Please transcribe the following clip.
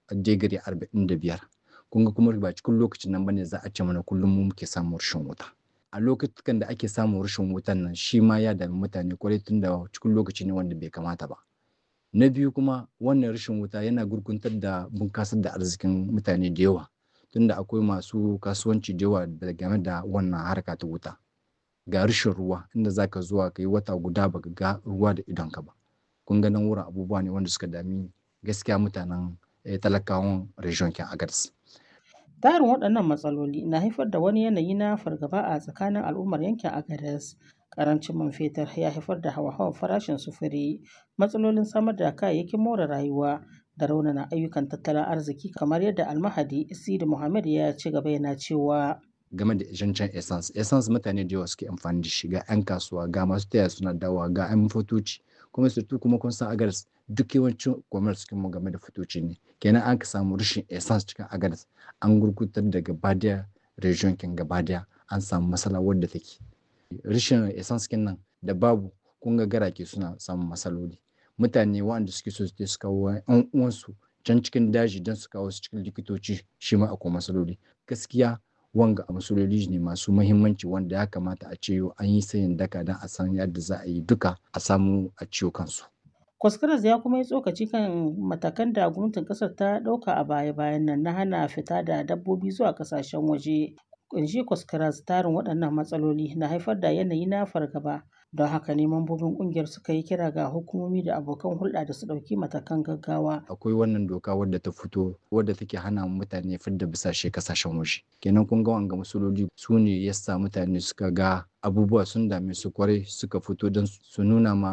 digiri arba'in da biyar kun ga kuma ba cikin lokacin nan bane za a ce mana kullum mu muke samun rashin wuta a lokutan da ake samun rashin wutan nan shi ma ya dami mutane kwarai tun da cikin lokaci ne wanda bai kamata ba na biyu kuma wannan rashin wuta yana gurguntar da bunkasar da arzikin mutane da yawa tunda akwai masu kasuwanci da yawa game da wannan harka ta wuta ga rashin ruwa inda zaka zuwa ka yi wata guda baka ga ruwa da idonka ba kun ga nan wurin abubuwa ne wanda suka dami gaskiya mutanen talakawan region kin agadas tarin waɗannan matsaloli na haifar da wani yanayi na fargaba a tsakanin al'ummar yankin agadas karancin man fetur ya haifar da hawa-hawan farashin sufuri matsalolin samar da kayayyakin more rayuwa da raunana ayyukan tattalin arziki kamar yadda almahadi isidi muhammad ya ci gaba yana cewa game da zancen essence essence mutane da yawa suke amfani da shi ga 'yan kasuwa ga masu taya suna dawa ga 'yan fotoci kuma surtu kuma kun san agadas duk yawancin commerce cikin mu game da fotoci ne kenan an ka samu rashin essence cikin agadas an gurgutar da gabadaya region kin gabadaya an samu matsala wadda take rashin essence kin nan da babu kun ga garake suna samun matsaloli mutane waɗanda suke so su kawo 'yan uwansu can cikin daji don su kawo su cikin likitoci shi ma akwai matsaloli gaskiya wanga a matsaloli ne masu mahimmanci wanda ya kamata a ce an yi sayin daka don a san yadda za a yi duka a samu a ciwo kansu. Kwaskaras ya kuma yi tsokaci kan matakan da gwamnatin kasar ta ɗauka a baya-bayan nan na hana fita da dabbobi zuwa kasashen waje. Kunshi Kwaskaras tarin waɗannan matsaloli na haifar da yanayi na fargaba don haka ne mambobin ƙungiyar suka yi kira ga hukumomi da abokan hulɗa da su ɗauki matakan gaggawa. Akwai wannan doka wadda ta fito wadda take hana mutane fidda bisashe kasashen waje. Kenan kun ga wanga masololi su ne yasa mutane suka ga abubuwa sun dame su kwarai suka fito don su nuna ma